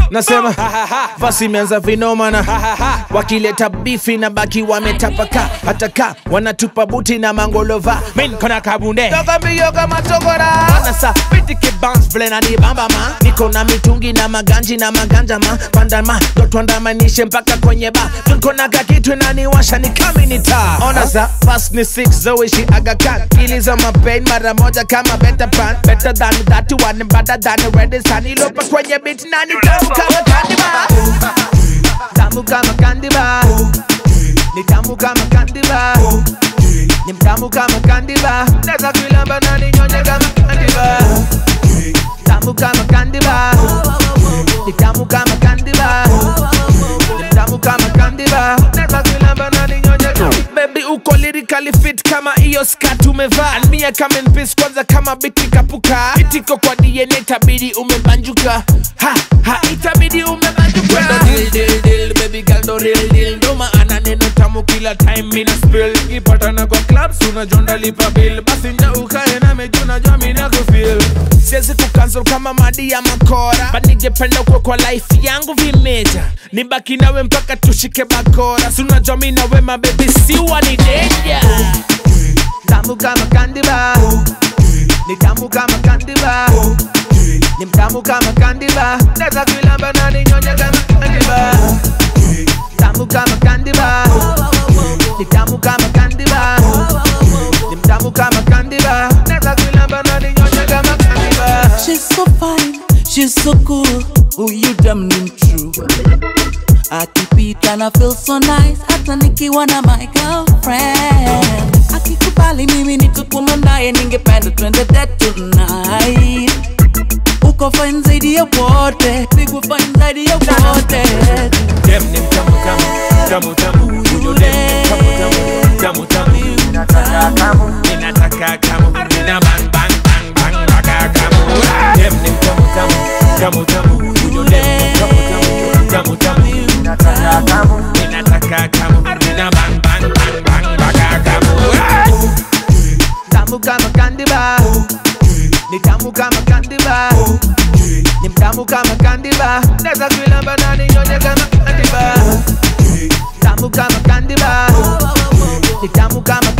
nasema basi imeanza vinomana wakileta bifi na baki wametapaka hata ka wanatupa buti na mangolova min kona kabunde toka mbio kama tokora nasa pitike bounce vile na nibamba ma niko na mitungi na maganji na maganja ma pandama totwandamanishe mpaka kwenye ba niko na kakitu naniwasha ni kaminita ona sa fast ni six zoishi agakan kili za mapain mara moja kama better pan better than that one better than red sun ilopa kwenye beat nani tamu kama candy bar tamu kama candy bar ni tamu kama candy bar ni mtamu kama candy bar naweza kuilamba na ninyonye kama candy bar tamu kama candy bar ni tamu kama candy bar ni mtamu kama candy bar naweza kuilamba na ninyonye kama baby uko lyrically fit kama hiyo skat umevaa And me I come in peace kwanza kama biti kapuka itiko kwa DNA tabidi umebanjuka ha ha itabidi umebanjuka Kwenda deal deal deal baby girl do real deal ndo maana neno tamu kila time mina spill ipatana kwa clubs unajonda lipa bill basi nja ukae na meju najua mina kufeel siwezi kucancel kama madi ya makora but ningependa kuwa kwa life yangu vimeja nibaki nawe mpaka tushike bakora si unajua mi nawe mabebi siwa ni denja tamu kama candy bar ni tamu kama candy bar ni mtamu kama candy bar naweza kuilamba na ninyonye kama candy bar tamu kama candy bar ni tamu kama candy bar ni mtamu kama candy bar naweza kuilamba na ninyonye kama candy bar She's so fine, she's so cool. Who you damn name true? Akipita na feel so nice, hata nikiwa na my girlfriend. Akikubali mimi nitakuwa naye, ningependa twende date tonight. Uko fine zaidi ya wote, pigwa fine zaidi ya wote. dem ni mtamu tamu tamu tamu huyo dem ni tamu tamu tamu tamu ninataka kamu ninataka kamu nina bang bang bang bang mpaka kamu dem ni mtamu tamu tamu tamu huyo dem ni tamu tamu tamu tamu ninataka kamu ninataka kamu nina bang bang bang bang mpaka kamu tamu kama candy bar ni tamu kama candy bar ni mtamu kama candy bar naweza kuilamba na ninyonye kama candy bar tamu kama candy bar ni tamu kama